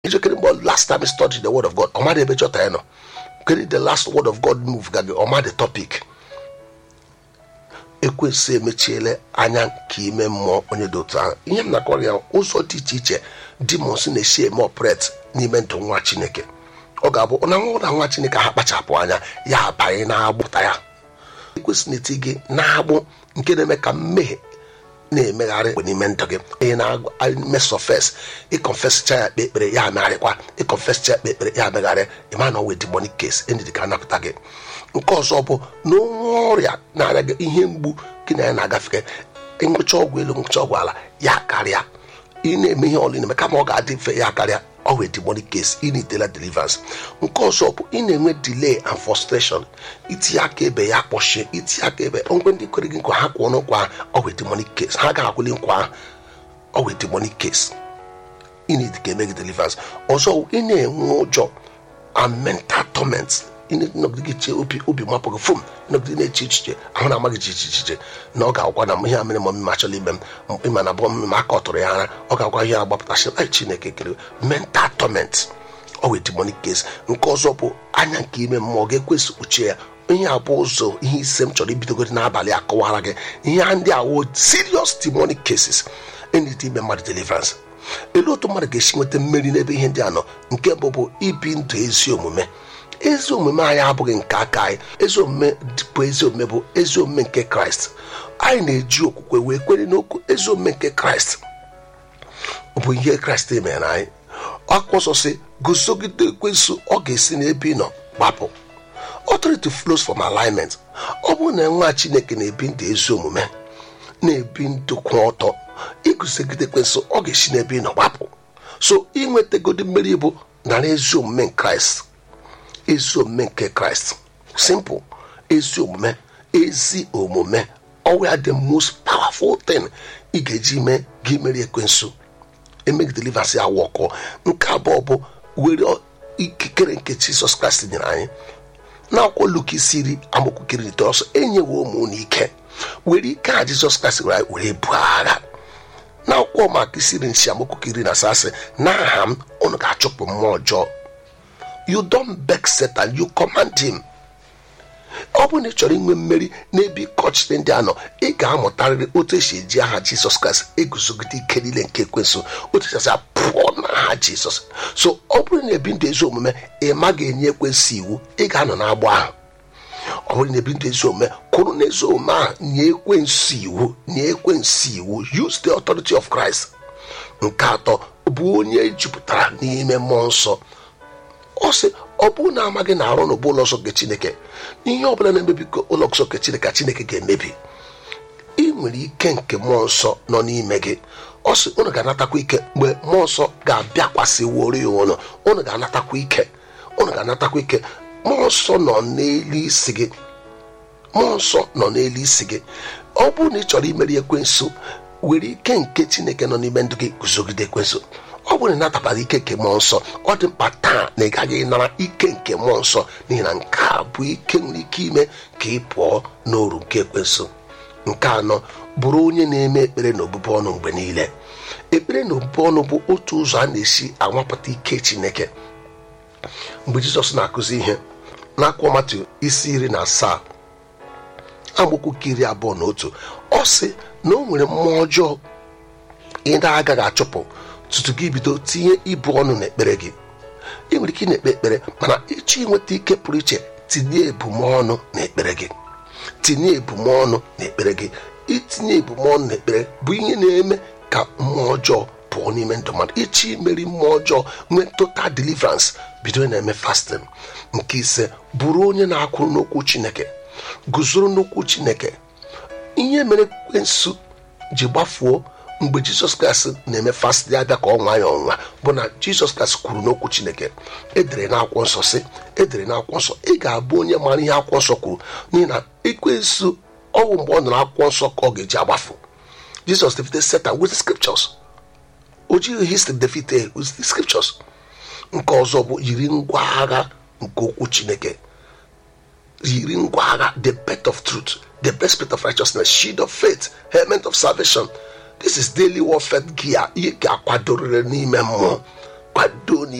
ijekere mgbe last time study the word of god ọmadị ebe chọta ya nọ kedu the last word of god move ga gị ọmadị topic ekwesị emechiele anya nke ime mmụọ onye dị otu ahụ ihe m na-akọrọ ya ụzọ dị iche iche dimons na-esi eme opret n'ime ndụ nwa chineke ọ ga-abụ na nwa ụra nwa chineke ha kpachapụ anya ya abanye na-agbụta ya ekwesị na-eti gị na-agbụ nke na-eme ka mmehie na-emegharị mgbe n'ime ndụ gị onye na-eme sọfes ịkọnfesicha ya kpe ekpere ya amegharịkwa ịkọnfesicha ya kpe ekpere ya amegharị ịma na ọwe demonic case endidi ka anapụta gị nke ọzọ bụ na onwe ọrịa na-arịa gị ihe mgbu gị na ya na-agafe ngwụcha ọgwụ elu ngwụcha ọgwụ ala ya karịa ị na-eme ihe ọlụ na-eme kama ọ ga-adị mfe ya karịa ọ wee demonic case ị na-etela deliverance nke ọzọ bụ ị na-enwe delay and frustration itinye aka ebe ya kpọchie itinye aka ebe ngwe ndị kwere gị nkwa ha kwụọ n'ụkwa ọ wee demonic case ha ga-akwụli nkwa ahụ ọ wee demonic case ị na ka eme gị deliverance ọzọ ị na-enwe ụjọ and mental torment ịnọgide gị chee obi obi mapụ gị fom ịnọgide na-eche echiche ahụ na amaghị ji echiche na ọ ga-agwa na ihe a mere ma mmemme achọla ime m ịma na bụ mmemme aka ọ tụrụ ya ara ọ ga-agwa ihe agbapụtasị ai chineke kere mental torment ọ wee demonic case nke ọzọ bụ anya nke ime mmụọ ga-ekwesị kpuchie ya ihe a bụ ụzọ ihe ise m chọrọ ibidogoro n'abalị akọwara gị ihe ndị awo serious demonic cases enite ime mmadụ deliverance elu otu mmadụ ga-esi nweta mmeri n'ebe ihe ndị a nọ nke mbụ bụ ibi ndụ ezi omume ezi omume anyị abụghị nke aka anyị ezi omume bụ ezi omume bụ ezi omume nke kraịst anyị na-eji okwukwe wee kwere n'okwu ezi omume nke kraịst bụ ihe kraịst mere anyị akwụkwọ nsọ si guzogide ekwensu ọ ga-esi n'ebe ị nọ gbapụ authority flows from alignment ọ bụrụ na nwa chineke na-ebi ndụ ezi omume na-ebi ndụ kwụ ọtọ iguzogide ekwensu ọ ga-esi n'ebe ị nọ gbapụ so inwetagodi mmeri bụ nara ezi omume kraịst ezi omume nke kraịst simple ezi omume ezi omume ọwụ ya the most powerful thing ị ga-eji mee gị meri ekwensu emeghị deliverance ya wọkọ nke abụọ bụ were ikikere nke jizọs kraịst nyere anyị na-akwụkwọ luk isi iri amaokwu kiri ite ọsọ enyewo ụmụ unu ike were ike a jizọs kraịst were were buo agha na akwụkwọ maka isi iri nsi amaokwu kiri na asasị n'aha m unu ga-achụpụ mmụọ ọjọọ you don't beg satan you command him ọ bụrụ na ị chọrọ inwe mmeri n'ebe ịkọchite ndị anọ ị ga-amụtarịrị otu esi eji aha jizọs kraịst eguzogide ike niile nke ekwensụ otu esi pụọ n'aha jizọs so ọ bụrụ na ebi ndụ ezi omume ị maghị enye ekwensụ iwu ị ga-anọ n'agbụ ahụ ọ bụrụ na ebi ndụ ezi omume kwụrụ n'ezi omume ahụ nye ekwensụ iwu nye ekwensụ iwu use the authority of christ nke atọ bụ onye jupụtara n'ime mmụọ nsọ ọ sị ọ bụrụ na amaghị na arụ n'ụbụ ụlọ nsọ nke chineke ihe ọ bụla na-emebi ụlọ nsọ nke chineke ka chineke ga-emebi ị nwere ike nke mmụọ nsọ nọ n'ime gị ọ sị unu ga-anatakwa ike mgbe mmụọ nsọ ga-abịakwasị woro ya ụlọ unu ga-anatakwa ike unu ga-anatakwa ike mmụọ nsọ nọ n'elu isi gị mmụọ nsọ nọ n'elu isi gị ọ bụrụ na ị chọrọ imeri ekwensu were ike nke chineke nọ n'ime ndụ gị guzogide ekwensu ọ bụrụ na ịnatabara ike nke mmụọ nsọ ọ dị mkpa taa na ị gaghị nara ike nke mmụọ nsọ n'ihi na nke a bụ ike nwere ike ime ka ị pụọ n'oru nke ekwensu nke anọ bụrụ onye na-eme ekpere na obubu ọnụ mgbe niile ekpere na obubu ọnụ bụ otu ụzọ a na-esi anwapụta ike chineke mgbe jizọs na-akụzi ihe n'akwụkwọ matu isi iri na asaa amaokwu nke iri abụọ na otu ọ sị na o nwere mmụọ ọjọọ ị na-agaghị achụpụ tutu gị bido tinye ibu ọnụ n'ekpere gị ị nwere ike ị na-ekpe ekpere mana ịchọ inweta ike pụrụ iche tinye ebumọnụ n'ekpere gị tinye ebumọnụ n'ekpere gị itinye ebumọnụ n'ekpere bụ ihe na-eme ka mmụọ ọjọọ pụọ n'ime ndụ mmadụ ịchọ imeri mmụọ ọjọọ nwee total deliverance bido na-eme fasting nke ise bụrụ onye na-akwụrụ n'okwu chineke guzoro n'okwu chineke ihe mere ekwensu ji gbafuo mgbe jizọs kraịst na-eme fastị abịa ka ọ nwa ya ọnwa bụ na jizọs kraịst kwuru n'okwu chineke edere n'akwụkwọ nsọ sị edere n'akwụkwọ nsọ ị ga-abụ onye maara ihe akwụkwọ nsọ kwuru n'ihi na ekwensu ọnwụ mgbe ọ nọrọ akwụkwọ nsọ ka ọ ga-eji agbafu jizọs defeated satan with the scriptures o jighị history defeated with the scriptures nke ọzọ bụ yiri ngwa agha nke okwu chineke yiri ngwa agha the belt of truth the breastplate of righteousness shield of faith helmet of salvation this is daily warfare gear ihe ga-akwadorịrị n'ime mmụọ kwado na